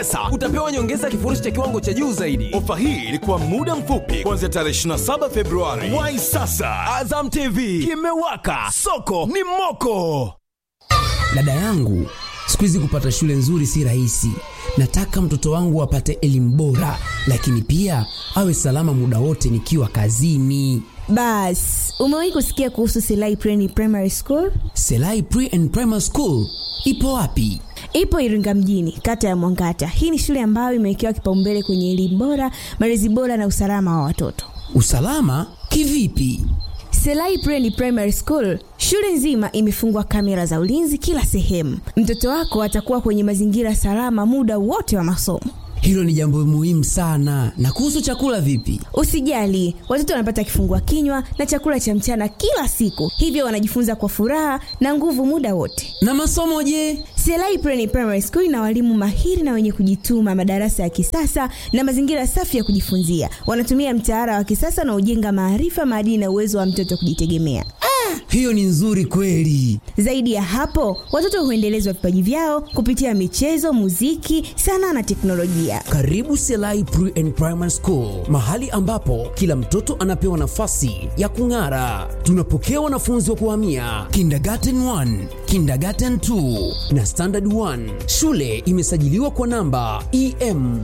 pesa utapewa nyongeza ya kifurushi cha kiwango cha juu zaidi ofa hii ilikuwa muda mfupi kuanzia tarehe 27 februari wai sasa azam tv kimewaka soko ni moko dada yangu siku hizi kupata shule nzuri si rahisi nataka mtoto wangu apate elimu bora lakini pia awe salama muda wote nikiwa kazini bas umewahi kusikia kuhusu silai Preni primary school selai pre and primary school ipo wapi ipo iringa mjini kata ya mwangata hii ni shule ambayo imewekewa kipaumbele kwenye elimu bora malezi bora na usalama wa watoto usalama kivipi selai Preni primary school shule nzima imefungwa kamera za ulinzi kila sehemu mtoto wako atakuwa kwenye mazingira salama muda wote wa masomo hilo ni jambo muhimu sana na kuhusu chakula vipi usijali watoto wanapata kifungua kinywa na chakula cha mchana kila siku hivyo wanajifunza kwa furaha na nguvu muda wote na masomo je selai Preni primary school ina walimu mahiri na wenye kujituma madarasa ya kisasa na mazingira safi ya kujifunzia wanatumia mtaala wa kisasa na ujenga maarifa maadili na uwezo wa mtoto kujitegemea hiyo ni nzuri kweli zaidi ya hapo watoto huendelezwa vipaji vyao kupitia michezo muziki sanaa na teknolojia karibu selai pre and primary school mahali ambapo kila mtoto anapewa nafasi ya kung'ara tunapokea wanafunzi wa kuhamia kindergarten 1 kindergarten 2 na standard 1 shule imesajiliwa kwa namba em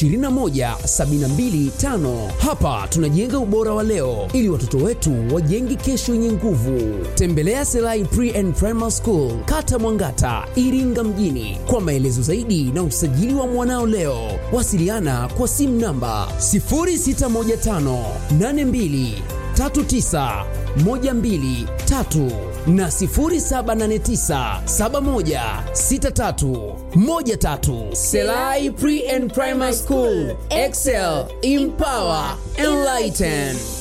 21725 hapa tunajenga ubora wa leo ili watoto wetu wajenge kesho yenye nguvu tembelea selai pre and primary school kata mwangata iringa mjini kwa maelezo zaidi na usajili wa mwanao leo wasiliana kwa simu namba 0615823912 na 0789716313 selai pre and primary school excel empower enlighten